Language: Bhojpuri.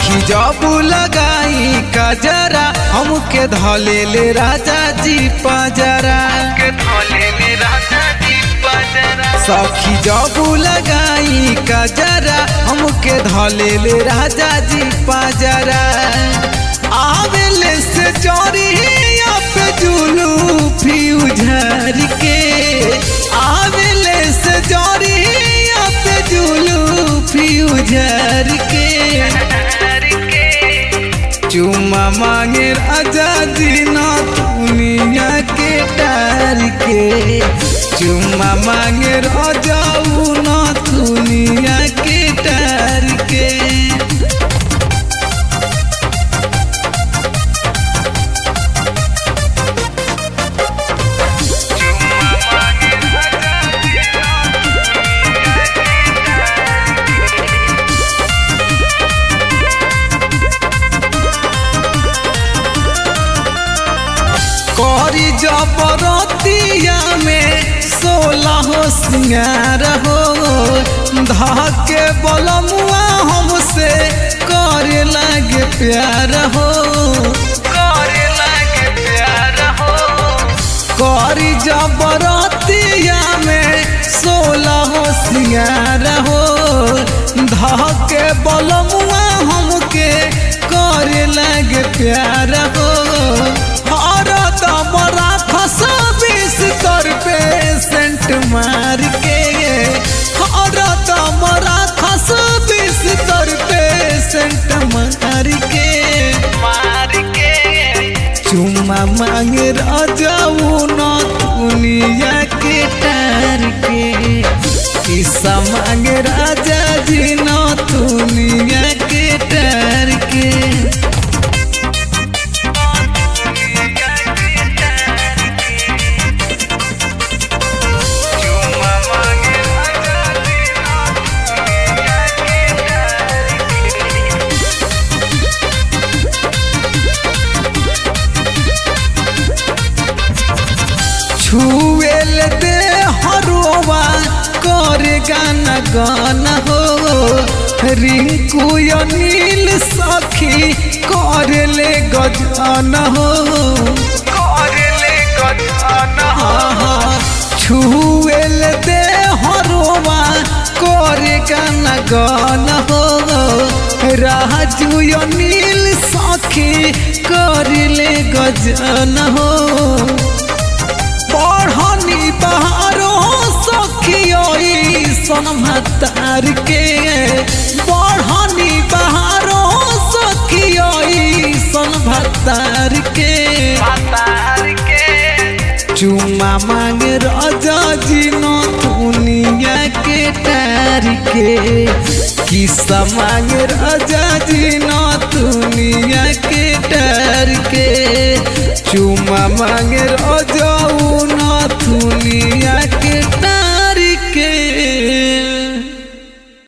सखी जब लगाई कजरा हमके धले ले राजा जी पजरा के धोले ले राजा जी बजरा सखी जब लगाई कजरा हमके धले ले राजा जी पजरा आवेले से चोरी पे जुलू फ्यूजर के आवेले से चोरी पे जुलू फ्यूजर के हर के चुम्मा मांगे राजा जी ना दुनिया के डर के चुम्मा मांगे राजा ना दुनिया के डर के चुम्मा मांगे राजा जी करी जबरतिया में सोलह सिंगार हो धके बलमुआ हमसे करे लगे प्यार हो करे लगे प्यार हो करी जबरतिया में सोलह सिंगार हो धके बलमुआ हमके करे लगे प्यार हो हर दबरा खस बीस तर पे सेंट मार के हर दबरा खस बीस तर पे सेंट मार के मार के चुम्मा मांग राजाऊ न दुनिया के टार के किस्सा मांग राजा जी न दुनिया के टार के चुम्मा मांगे राजा जी दुनिया के डर के छुएल दे हरोवा करे गाना गाना हो रिंकू अनिल सखी करे ले गजाना हो करे ले गजाना आहा, छुएल दे हरोवा करे गाना गाना हो राजू अनिल सखी करे ले गजाना हो पढ़नी बहारो सखियोई सनमतार के पढ़नी बहारो सखियोई सनभतार के तार के चुम्मा मांग राजा जी न दुनिया के टार के किस्सा मांग राजा जी न दुनिया के टार के चुम्मा मांग राजा